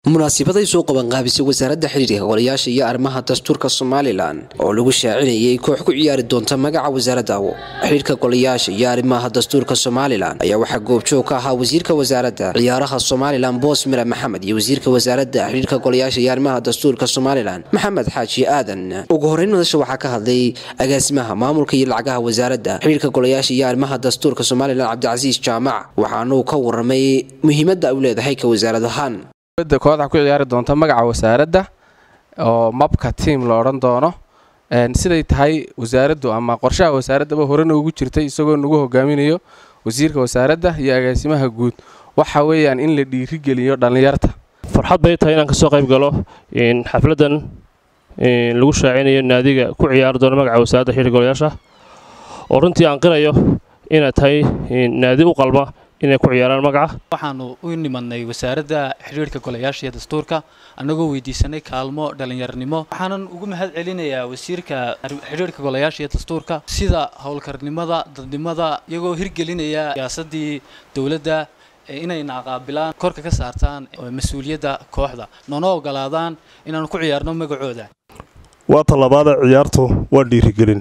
munaasibaday soo qabanqaabisay wasaaradda xidhiirka golayaasha iyo arrimaha dastuurka somalilan oo lagu shaacinayay koox ku ciyaari doonta magaca wasaaradda xidhiirka golayaasha iyo arrimaha dastuurka somalilan ayaa waxaa goobjoog ka ahaa wasiirka wasaaradda ciyaaraha somalilan boos mira maxamed iyo wasiirka wasaaradda xidhiirka golayaasha iyo arrimaha dastuurka somalilan maxamed xaaji aadan ugu horeyn madasha waxaa ka hadlay agaasimaha maamulka iyo lacagaha wasaaradda xidhiirka golayaasha iyo arrimaha dastuurka somalilan cabdicasiis jaamac waxaanuu ka waramay muhiimadda ay u leedahay ka wasaarad ahaan kooxda ku ciyaari doonta magaca wasaaradda oo mabka tiam la odhan doono siday tahay wasaaraddu ama qorshaha wasaaraddaba horena ugu jirtay isagoo nagu hogaaminayo wasiirka wasaaradda iyo agaasimaha guud waxa weeyaan in la dhiirigeliyo dhallinyarta farxad bay tahay inaan kasoo qayb galo xafladdan lagu shaacinayo naadiga ku ciyaari doono magaca wasaaradda xidhiir golayaasha oo runtii aan qirayo inay tahay naadi u qalma inay ku ciyaaraan magaca waxaanu u nimadnay wasaaradda xidhiirhka golayaasha iyo dastuurka annagoo weydiisanay kaalmo dhallinyarnimo waxaanan ugu mahad celinayaa wasiirka xidhiirhka golayaasha iyo dastuurka sida howlkarnimada dadnimada iyagoo hirgelinaya siyaasadii dowladda inayna qaabilaan korka ka saartaan mas-uuliyadda kooxda noona ogolaadaan inaanu ku ciyaarno magacooda waa tallabaada ciyaartu waa dhiirigelin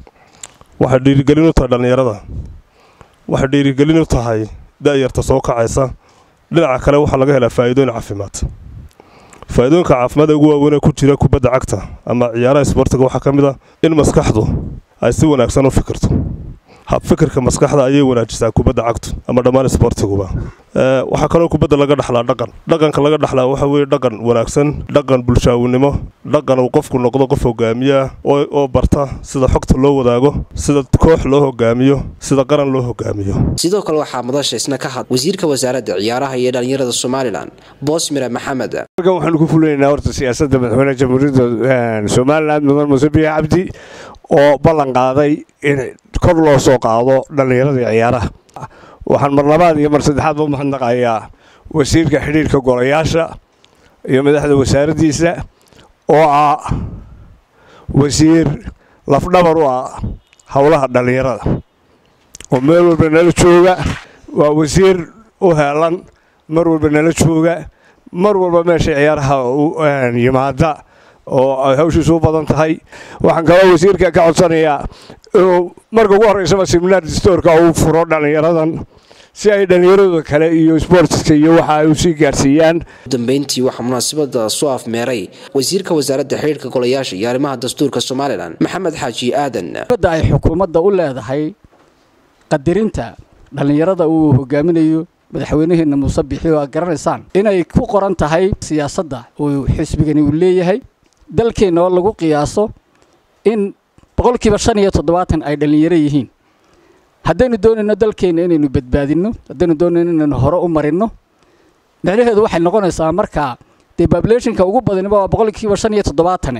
waxay dhiirigelin u tahay dhallinyarada waxay dhiirigelin u tahay da'yarta soo kacaysa dhinaca kale waxaa laga helaa faa'iidooyin caafimaad faa'iidooyinka caafimaad ee ugu waaweynee ku jira kubadda cagta ama ciyaaraha isboortiga waxaa ka mid ah in maskaxdu ay si wanaagsan u fikirto habfikirka maskaxda ayay wanaajisaa kubadda cagtu ama dhammaan isboortiguba waxaa kaloo kubadda laga dhaxlaa dhaqan dhaqanka laga dhaxlaa waxa weeye dhaqan wanaagsan dhaqan bulshaawnimo dhaqan uu qofku noqdo qof hogaamiyaa oo barta sida xogta loo wadaago sida koox loo hogaamiyo sida qaran loo hogaamiyo sidoo kale waxaa madasha isna ka had wasiirka wasaaradda ciyaaraha iyo dhallinyarada somalilan boosmira maxamed halkan waxaanu ku fulinaynaa horta siyaasadda madaxweynaha jamhuuriyadda somalilan mudan muse biya cabdi oo ballan qaaday in kor loo soo qaado dhallinyarada ciyaaraha waxaan mar labaad iyo mar saddexaadba u mahadnaqayaa wasiirka xidhiirka golayaasha iyo madaxda wasaaraddiisa oo ah wasiir lafdhabar u ah howlaha dhallinyarada oo meel walba nala jooga waa wasiir u heelan mar walba nala jooga mar walba meesha ciyaaraha yimaada oo ay hawshiisu u badan tahay waxaan kaloo wasiirka ka codsanayaa inuu marka ugu horreysaba siminaar distoorka uu furo dhallinyaradan si ay dhallinyaradooda kale iyo sboortiska iyo waxa ay u sii gaarsiiyaan dambeyntii waxaa munaasabada soo afmeeray wasiirka wasaaradda xidhiirka golayaasha iyo arrimaha dastuurka somalilan maxamed xaaji aadan da ay xukuumadda u leedahay qadirinta dhallinyarada uu hogaaminayo madaxweynaheenna muuse bixi oo aad garanaysaan inay ku qoran tahay siyaasadda uu xisbigani uu leeyahay dalkeenna oo lagu qiyaaso in boqolkiiba shan iyo toddobaatan ay dhallinyaro yihiin haddaynu doonayno dalkeenna inaynu badbaadinno haddaynu doonayno inaynu hore u marinno micnaheedu waxay noqonaysaa markaa dee babulationka ugu badaniba waa boqolkiiba shan iyo toddobaatane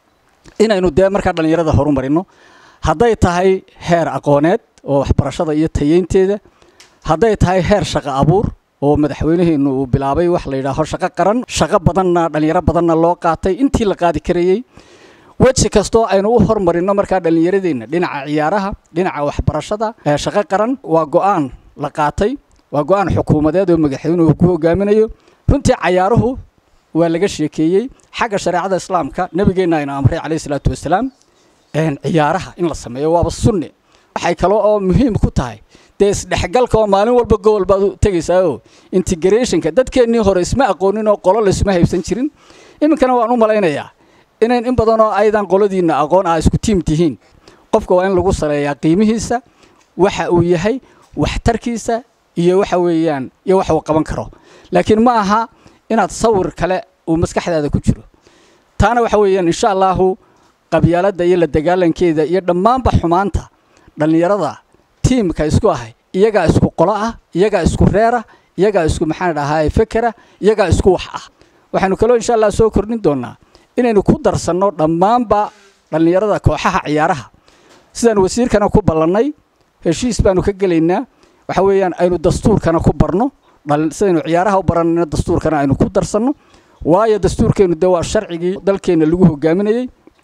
inaynu dee markaa dhallinyarada horu marinno hadday tahay heer aqooneed oo waxbarashada iyo tayeynteeda hadday tahay heer shaqo abuur oo madaxweynaheennu uu bilaabay wax la yidhaaho shaqo qaran shaqo badanna dhallinyaro badanna loo qaatay intii la qaadi karayey weji kastoo aynu u hormarinno markaa dhallinyaradeenna dhinaca ciyaaraha dhinaca waxbarashada shaqo qaran waa go'aan la qaatay waa go'aan xukuumadeed oo madaxweynuhu ku hogaaminayo runtii cayaaruhu waa laga sheekeeyey xagga shareecada islaamka nebigeenna aynu amray calayhi salaatu wasalaam ciyaaraha in la sameeyo waaba sunne waxay kale oo muhiim ku tahay dee isdhexgalka oo maalin walba gobol baad u tegaysaao integrationka dadkeennii hore isma aqoonin oo qolo laysma haybsan jirin iminkana waan u malaynayaa inayn in badan oo aydan qoladiinna aqoon ah isku tiim tihiin qofka waa in lagu saleeyaa qiimihiisa waxa uu yahay waxtarkiisa iyo waxa weeyaan iyo wax uu qaban karo laakiin ma aha inaad sawir kale uu maskaxdaada ku jiro taana waxa weeyaan insha allaahu qabyaaladda iyo la dagaalankeeda iyo dhammaanba xumaanta dhallinyarada tiimka isku ahay iyagaa isku qolo ah iyagaa isku reera iyagaa isku maxaan dhahaa fekera iyagaa isku wax ah waxaanu kaloo insha allah soo kordhin doonnaa inaynu ku darsanno dhammaanba dhallinyarada kooxaha ciyaaraha sidaan wasiirkana ku ballannay heshiis baanu ka gelaynaa waxa weeyaan aynu dastuurkana ku barno sidaynu ciyaaraha u baranayno dastuurkana aynu ku darsanno waayo dastuurkeennu dee waa sharcigii dalkeenna lagu hogaaminayey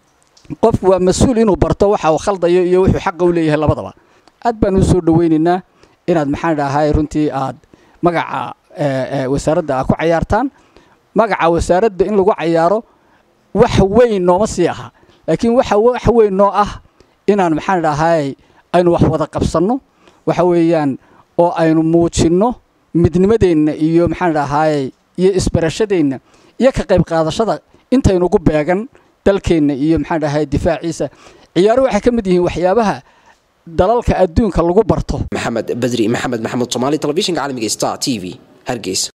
qofku waa mas-uul inuu barto waxa uu khaldayo iyo wuxuu xaqa u leeyahay labadaba aad baan u soo dhowaynaynaa inaad maxaan dhahay runtii aad magaca wasaaradda aad ku cayaartaan magaca wasaaradda in lagu cayaaro wax weyn nooma sii aha laakiin waxa wax weyn noo ah inaan maxaan dhahay aynu wax wada qabsanno waxa weeyaan oo aynu muujinno midnimadeenna iyo maxaan dhahay iyo isbarashadeenna iyo ka qayb qaadashada intaynugu beegan dalkeenna iyo maxaan dhahay difaaciisa ciyaaruhu waxay ka mid yihiin waxyaabaha dalalka adduunka lagu barto maxamed badri maxamed maxamuud soomaali telefishinka caalamiga star t v hargeysa